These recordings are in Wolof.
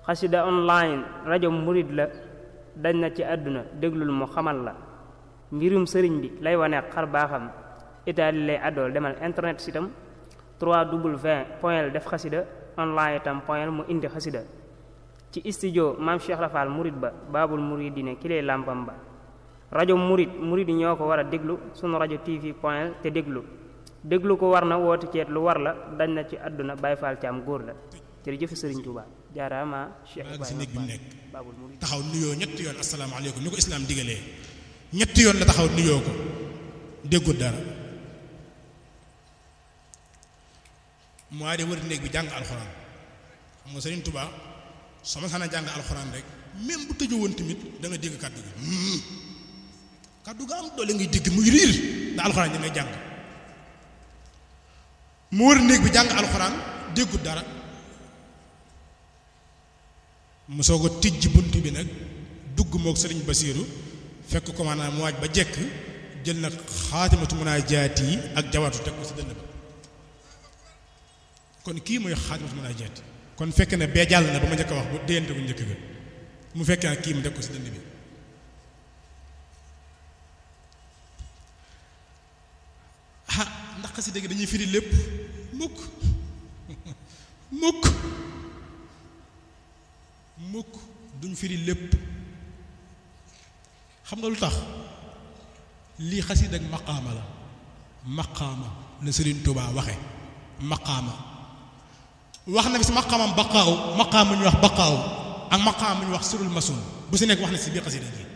xasida online rajo murid la dañ na ci àdduna déglul mu xamal la mbirum sëriñ bi lay wane xar baaxam itaali lay àddool demal internet sitam 3w point def xasida online itam point mu indi xasida ci studio maam Cheikh Rafal murid ba baabul muridine ki lay làmpam ba rajo murid murid yi ñoo ko war a déglu sunu rajo tv point te déglu déglu ko war na woote ceet lu war la dañ na ci àdduna Baay Faal ci am góor la jërëjëf Sëriñ Tuuba jaaraama Cheikh maa ngi si néeg bi mu nekk baabul murid taxaw nuyoo ñetti yoon asalaamaaleykum ni ko islaam digalee ñetti yoon la taxaw nuyoo ko déggul dara mu waa de wër néeg bi jàng alxuraan xam nga Sëriñ Tuuba soo ma sana jàng alxuraan rek même bu tëju woon tamit da nga dégg kàddu gi kàddu ga am doole ngay dégg muy riir da alxuraan da ngay jàng mu wër néeg bi jàng alxuraan déggut dara mu soog a tijji bunt bi nag dugg mook sëriñ Basiiru fekk ko maanaam mu waaj ba jekk jël nag xaatimatu munaajaat yi ak jawatu teg ko si dënn ba kon kii mooy xaatimatu munaajaat kon fekk na bee jàll na ba ma njëkk a wax bu déyante ko njëkk ga mu fekkee nag kii mu teg ko si dënn bi ah ndax xasida gi dañuy firi lépp mukk mukk mukk duñ firi lépp xam nga lu tax lii xasida ak maqaama la maqaama la Sëriñ Tuubaa waxe maqaama wax na fi si maqaamam baqaaw maqaam mu ñu wax baqaaw ak maqaam mu ñu wax surul masun bu si nekk wax na si biir xasida gi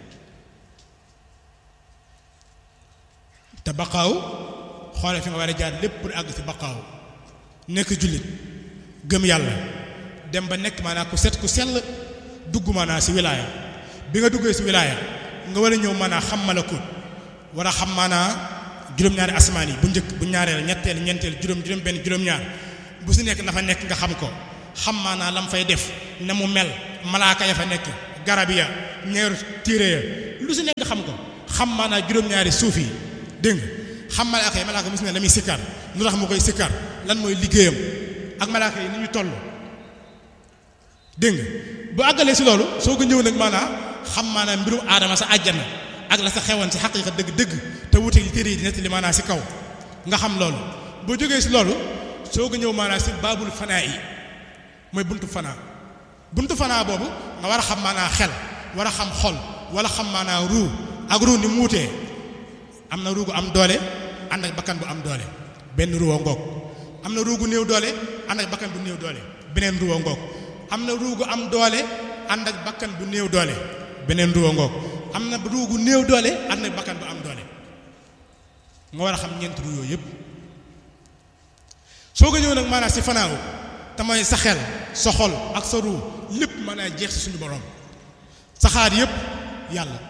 te baqaaw xoole fi nga war a jaar lépp pour àgg si baqaaw nekk jullit gëm yàlla dem ba nekk maanaam ku set ku sell dugg maanaam si wilaaya bi nga duggee si wilaaya nga war a ñëw maanaam xam malakut war a xam maanaam juróom-ñaari asmaan yi bu njëkk bu ñaareel ñetteel ñeenteel juróom juróom benn juróom-ñaar bu si nekk na fa nekk nga xam ko xam maanaam la mu fay def na mu mel malaaka ya fa nekk garab ya ñeeru téere ya lu si nekk nga xam ko xam maanaam juróom-ñaari suuf yi dégg nga xam malaaka yi malaaka mos ne la muy sikkar lu tax mu koy sikkar lan mooy liggéeyam ak malaaka yi ni ñu toll dégg nga bu àggalee si loolu soo ko ñëw nag maanaam xam maanaam mbirum aadama sa àjjana ak la sa xewoon si xaqiiqa dëgg-dëgg te wuute li téere yi di nettali maanaam si kaw nga xam loolu boo jógee si loolu soo ko ñëw maanaam si baabul fanaa yi mooy buntu fanaa buntu fanaa boobu nga war a xam maanaam xel war a xam xol wala xam maanaam ruu ak ruu ni mu wutee am na ruu gu am doole ànd ak bakkan bu am doole benn ruwa ngoog am na ruu gu néew doole ànd ak bakkan bu néew doole beneen ruwa ngoog am na ruu gu am doole ànd ak bakkan bu néew doole beneen ruwa ngoog am na ruu gu néew doole ànd ak bakkan bu am doole nga war a xam ñeent ruu yooyu yëpp soo ko ñëw nag maanaam si fanaaw te mooy sa xel sa xol ak sa ruu lépp maanaam jeex si suñu borom sa xaar yëpp yàlla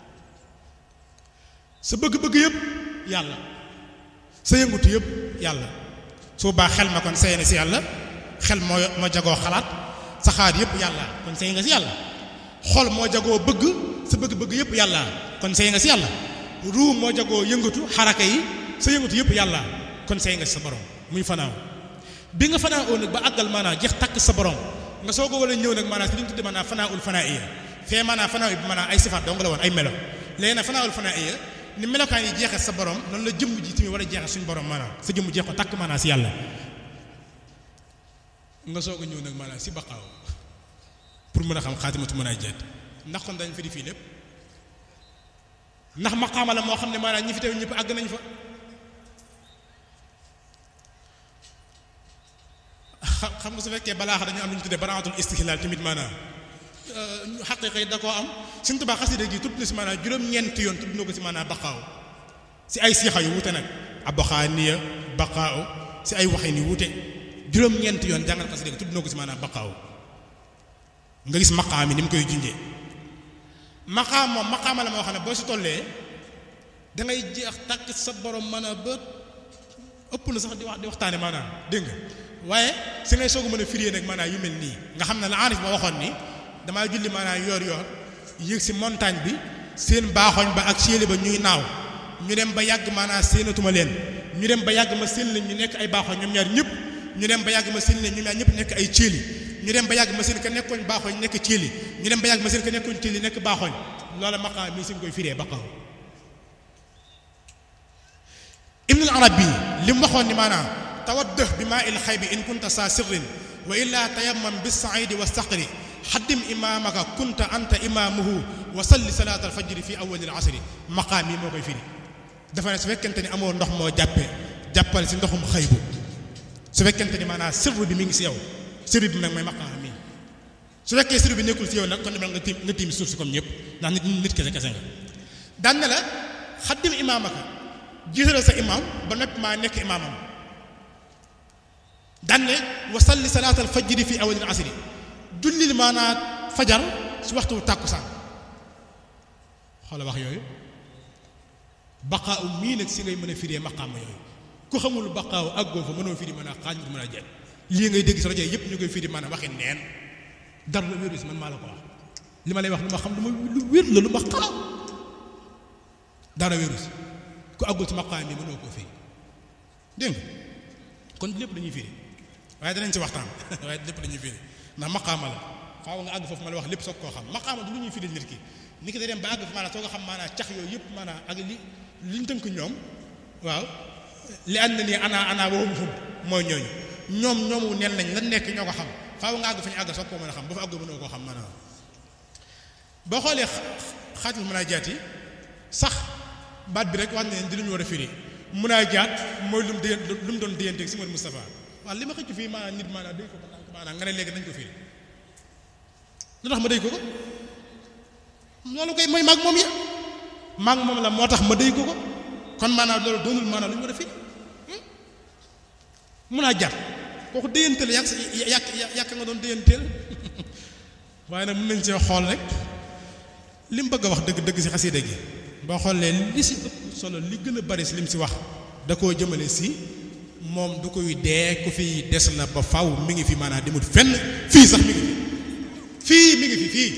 sa bëgg-bëgg yëpp yàlla sa yëngutu yëpp yàlla su baax xel ma kon sey na si yàlla xel moo moo jagoo xalaat sa xaar yëpp yàlla kon sey nga si yàlla xol moo jagoo bëgg sa bëgg-bëgg yëpp yàlla kon sey nga si yàlla ruu moo jagoo yëngatu xaraka yi sa yëngatu yëpp yàlla kon sey nga si sa borom muy fanaaw bi nga fanaaw nag ba àggal maanaam jeex takk sa borom nga soo ko war a ñëw nag maanaam si li ñu tudde maanaam fanaaul fanaa iya fee maanaam fanaaw bi maanaam ay sifaat dong la woon ay melo léegi nag fanaaul fanaa iya ni melokaan yi jeexee sa borom noonu la jëmm ji tamit war a jeexee suñu borom maanaam sa jëmm jeex ko takk maanaam si yàlla nga soog a ñëw nag maanaam si baqaaw pour mën a xam xaatimatu mën a jeet ndax kon dañ fi di fii lépp ndax maqaama la moo xam ne maanaam ñi fi teew ñëpp àgg nañ fa xam nga su fekkee balaaxa dañu am lu ñu tuddee baraatul istihlaal tamit maanaam xaqiiqa yi da koo am Sëñ Tuubaa xasida gi tudd na si maanaam juróom-ñeenti yoon tudd na ko si maanaam baqaaw si ay siixa yu wute nag aboxaaniya baqaaw si ay waxin yu wute juróom-ñeenti yoon jàngal xasida gi tudd na ko si maanaam baqaaw nga gis maqaam yi ni mu koy junjee maqaam moom maqaama la moo xam ne boo si tollee da ngay jeex tàkk sa borom maanaam ba ëpp na sax di wax di waxtaane maanaam dégg nga waaye si ngay soog a mën a firiyee nag maanaam yu mel nii nga xam ne la aarif ma waxoon ni damaa julli maanaam yoor yoor yéeg si montagne bi seen baaxoñ ba ak séeli ba ñuy naaw ñu dem ba yàgg maanaam séenatuma leen ñu dem ba yàgg ma seen leen ñu nekk ay baaxoñ ñoom ñaar ñëpp ñu dem ba yàgg ma seen leen ñoom ñaar ñëpp nekk ay céeli ñu ñu dem ba yàgg machine ka nekkoon baaxooñ nekk ciili ñu dem ba yàgg machine ka nekkoon ciili nekk baaxooñ loola maqaam mi suñ koy firee baqaaw ibn al arabi li mu waxoon ni maanaam tawaddëh bi maa il xaybi in kunta saa sirrin wa illaa tayammam bis saidi wa saqri xaddim imaamaka kunta anta imaamuhu wa salli salaat al fajri fi awali al asri maqaam yi moo koy firi dafa ne su fekkente ni amoo ndox moo jàppe jàppal si ndoxum xaybu su fekkente ni maanaam sirru bi mi ngi si yow sirru bi nag mooy maqaam mi su fekkee sirru bi nekkul si yow nag kon demal nga tiim nga tiim suuf si comme ñëpp ndax nit nit kese kese nga daan na la xaddim imaamaka jiitalal sa imaam ba noppi maa nekk imaamam daan ne wa salli salaat al fajri fi awali al asri jullil maanaa fajar si waxtu tàkkusaan xoola wax yooyu baqaaw mii nag si ngay mën a firee maqaama yooyu ku xamul baqaaw àggoo fa mënoo firi mën a xaaj nga mën a jeex lii ngay dégg si rajo yëpp ñu koy firi maanaam waxi neen dara la wéru si man maa la ko wax li ma lay wax lu ma xam lu ma lu wér la lu ma xalaat dara wéru si ku àggul si maqaam yi mënoo koo firi dégg nga kon lépp dañuy firi waaye danañ si waxtaan waaye lépp dañuy firi ndax maqaama la faaw nga àgg foofu ma la wax lépp soog koo xam maqaama du lu ñuy firi nit ki nit ki da dem ba àgg fa maanaam soo ko xam maanaam cax yooyu yëpp maanaam ak li li ñu tënk ñoom waaw li ànd na nii ana ana woowu hum mooy ñooñu ñoom ñoomu neen lañ lan nekk ñoo ko xam faaw nga àgg fa ñu àgg soog koo mën a xam ba fa àggoo mënoo koo xam maanaam boo xoolee xaatul mën a jaat yi sax baat bi rek wax ne di lu ñu war a firi mën a jaat mooy lu mu dé lu mu doon déyanteeg si Mouhamed Moustapha waaw li ma xëcc fii maanaam nit maanaam day ko maanaam nga ne léegi nañ ko firi lu tax ma day ko ko loolu koy mooy maag moom ya maag moom la moo tax ma day ko ko kon maanaam loolu doonul maanaam lu ñu war a firi mun a jar kooku déyanteel yàq yàq yàq nga doon déyanteel waaye nag mën nañ see xool rek li mu bëgg a wax dëgg dëgg si xasida gi boo xoolee li si ëpp solo li gën a bari si lim si wax da koo jëmale si moom du koy dee ku fi des la ba faw mi ngi fi maanaam demut fenn fii sax mi ngi fi fii mi ngi fi fii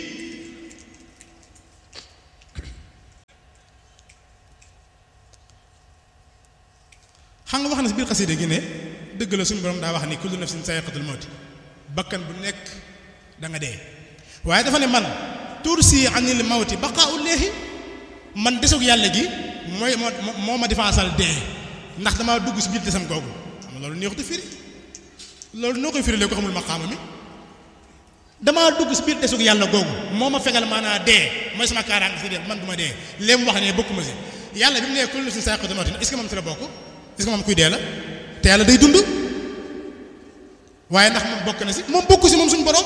xam nga wax na si biir xasida gi ne dëgg la suñu borom daa wax ni kullu nafsin sayiqatul mawti bakkan bu nekk da nga dee waaye dafa ne man tursi anil mawti baqaau leexi man desug yàlla gi mooy moo moo ma defaasal dee ndax damaa dugg si biir desam googu xam nga loolu neexut a firi loolu noo koy firi léegi ko xamul maqaama mi damaa dugg si biir desug yàlla googu moo ma fegal maanaa dee mooy sama kaaraange si dee man du ma dee léegi mu wax ne bokkuma si yàlla bi mu nee kullu nafsin sayiqatul mawti est-ce que moom si la bokk est-ce que moom kuy dee la te yàlla day dund waaye ndax moom bokk na si moom bokku si moom suñu borom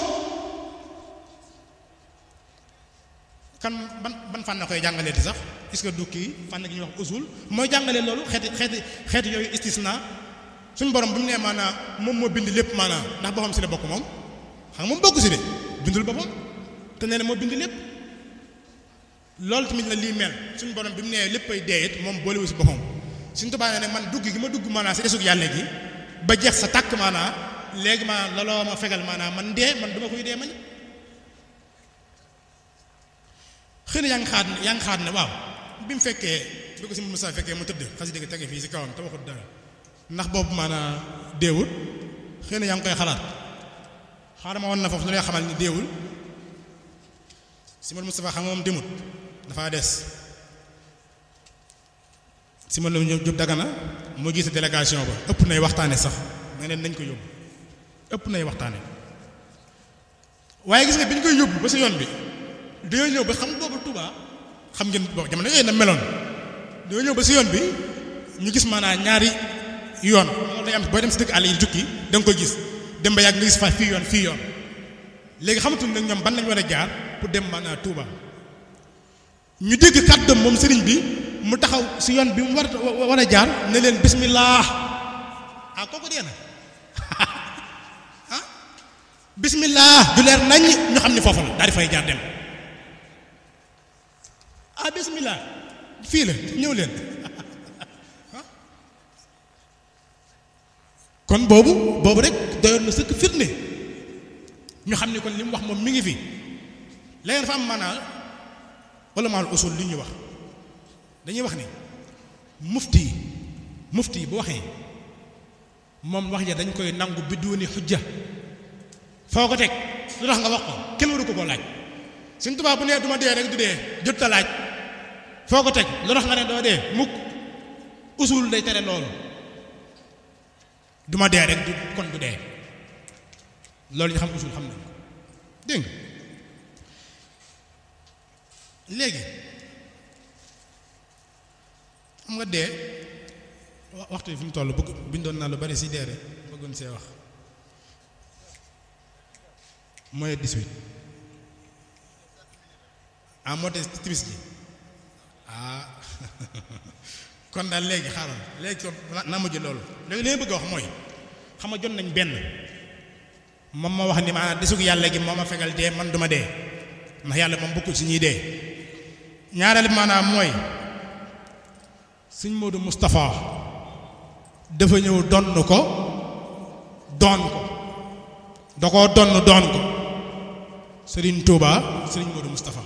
kan ban ban fànn na koy jàngalee di sax est-ce que du kii fànn gi ñuy wax usul mooy jàngalee loolu xeeti xeeti xeeti yooyu istisna suñu borom bu ñu nee maanaam moom moo bind lépp maanaam ndax boppam si la bokk moom xam nga moom bokk si de bindul boppam te nee na moo bind lépp loolu tamit la lii mel suñu borom bi mu nee léppay dee it moom boolewu si boppam suñu tubaab ne man dugg gi ma dugg maanaam si desug yàlla gi ba jeex sa tàkk maanaam léegi maanaam looloo ma fegal maanaam man dee man duma koy dee man xëy na yaa ngi xaat yaa ngi xaat ne waaw bi mu fekkee bi ko si Moussa fekkee mu tëdd xasida gi tege fii si kawam te waxut dara ndax boobu maanaam deewul xëy na yaa ngi koy xalaat xaaral ma woon na foofu lu lay xamal ni deewul si Moustapha xam nga moom demut dafaa des si ma la Jóob Dagana moo gis délégation ba ëpp nay waxtaane sax nga ne nañ ko yóbbu ëpp nay waxtaane waaye gis nga bi ñu koy yóbbu ba si yoon bi dañoo ñëw ba xam boobu Touba xam ngeen boobu jamono yooyu na meloon dañoo ñëw ba si yoon bi ñu gis maanaam ñaari yoon loolu day am booy dem si dëkk àll yi jukki da nga koy gis dem ba yàgg nga gis fa fii yoon fii yoon léegi xamatul nag ñoom ban lañ war a jaar pour dem maanaam Touba ñu dégg kàddoom moom sëriñ bi mu taxaw si yoon bi mu war war a jaar ne leen bismillah ah kooku dee na ah bismillah du leer nañ ñu xam ni foofu la daal di fay jaar dem ah bismillah fii la ñëw leen kon boobu boobu rek doyoon na sëkk firnde ñu xam ni kon li mu wax moom mi ngi fi léegi dafa am maanaam wala maal usul li ñuy wax dañuy wax ni mufti yi mufti yi bu waxee moom wax ja dañ koy nangu bidduuni xujja foo ko teg lu tax nga wax ko kenn waru ko koo laaj Sëñ Tuubaa bu nee du ma dee rek du dee jot ta laaj foo ko teg lu tax nga ne doo dee mukk usul day tere loolu du ma dee rek du kon du dee loolu ñu xam usul xam nañ ko dégg nga léegi xam nga dee waxtu bi fi mu toll bëgg bindoon naa lu bari si dee rek bëggoon see wax mooy 18 ah moo des timis ji ah kon daal léegi xaaral léegi kon naa mujj loolu léegi li ma bëgg a wax mooy xam nga jot nañ benn moom ma wax ni maanaam desug yàlla gi moo ma fegal dee man duma dee ndax yàlla moom bokkul si ñuy dee ñaareel maanaam mooy sëñ Modou Moustapha dafa ñëw donn ko doon ko da koo donn doon ko Serigne Touba Serigne Modou Moustapha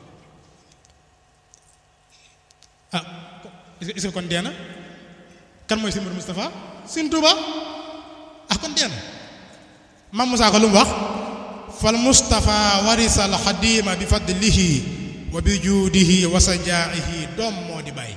ah est-ce que kon dee na kan mooy Serigne Modou Moustapha Serigne Touba ah kon dee na Mam Moussa ko lu mu wax fal Moustapha warisa al xadima bi fadlihi wa bi juudihi wa sajaa'ihi doom moo di bàyyi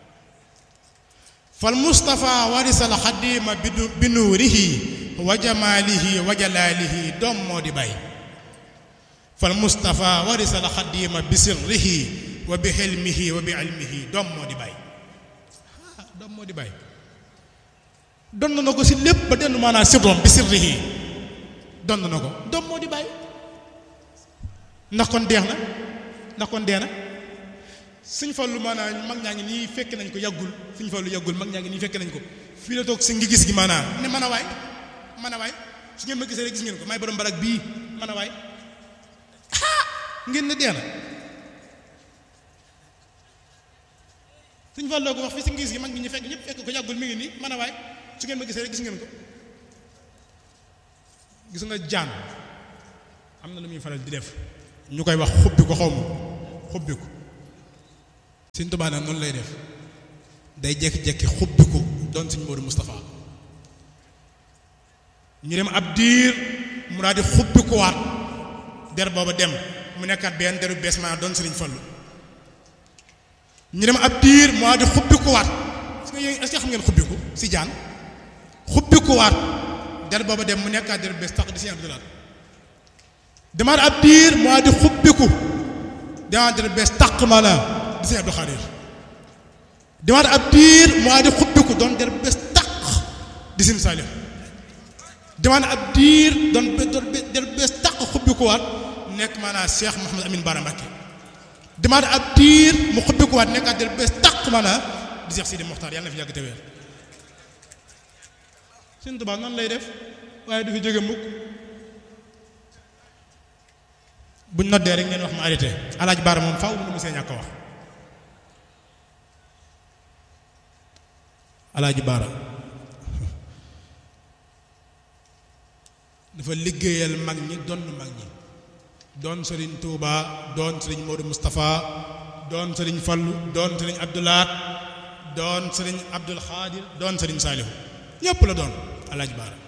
fal Moustapha warisa al xadima bi nuurihi wa jamaalihi wa jalaalihi doom moo di bàyyi fal Moustapha warisa al xadima bi sirrihi wa bi xilmihi wa bi ilmihi doom moo di bàyyi ah doom moo di bàyyi donn na ko si lépp ba dellu maanaam sirrom bi sirrihi donn na ko doom moo di bàyyi ndax kon deex na ndax kon dee na suñ fallu maanaam mag ñaa ngi nii fekk nañ ko yàggul suñ fallu yàggul mag ñaa ngi nii fekk nañ ko fii la toog si ngi gis gi maanaam ne mën a waay mën a waay su ngeen ma gisee rek gis ngeen ko may borom barak bii mën a waay ngeen ne dee na suñ falloo ko wax fi si ngi gis gi mag ñi ñu fekk ñëpp fekk ko yàggul mi ngi nii mën a waay su ngeen ma gisee rek gis ngeen ko gis nga jaan am na lu muy faral di def ñu koy wax xubbi ko xaw ma xubbi ko Sëñ Tuubaa nag noonu lay def day jekki-jekki xubbi ko doon Sëñ Moodu Moustapha ñu dem ab diir mu daal di xubbi ko waat der booba dem mu nekkaat benn deru bees maa doon Sëriñ Fallu ñu dem ab diir mu daal di xubbi ko waat est-ce que xam ngeen xubbi ko si jaan xubbi ko waat der booba dem mu nekkaat der bees tax di Sëñ Abdou Lahad demaat ab diir moo di xubbiku demaat der bees taq ma la di Sëñ Abdou Khadir demaat ab diir moo di xubbiku doon der bees taq di Sëñ Saliou demaat ab diir doon der bees taq xubbikuwaat nekk maanaam Cheikh Mouhamed Amine Bara Mbacké demaat ab diir mu xubbikuwaat nekkaat der bees taq maanaam di Cheikh Sidi Mokhtar yàlla na fi yàgg te wér Sëñ Tuubaa noonu lay def waaye du fi jóge mukk buñ noddee rek ngeen wax ma arrêté alaaj baara moom faaw mu see ñàkk wax alaaji baara dafa liggéeyal mag ñi doon mag ñi doon sëriñ Touba doon sëriñ Modou Moustapha doon sëriñ Fallu doon sëriñ Abdoulaat doon sëriñ Abdul Xaadir doon sëriñ Saalihu ñépp la doon alaaji baara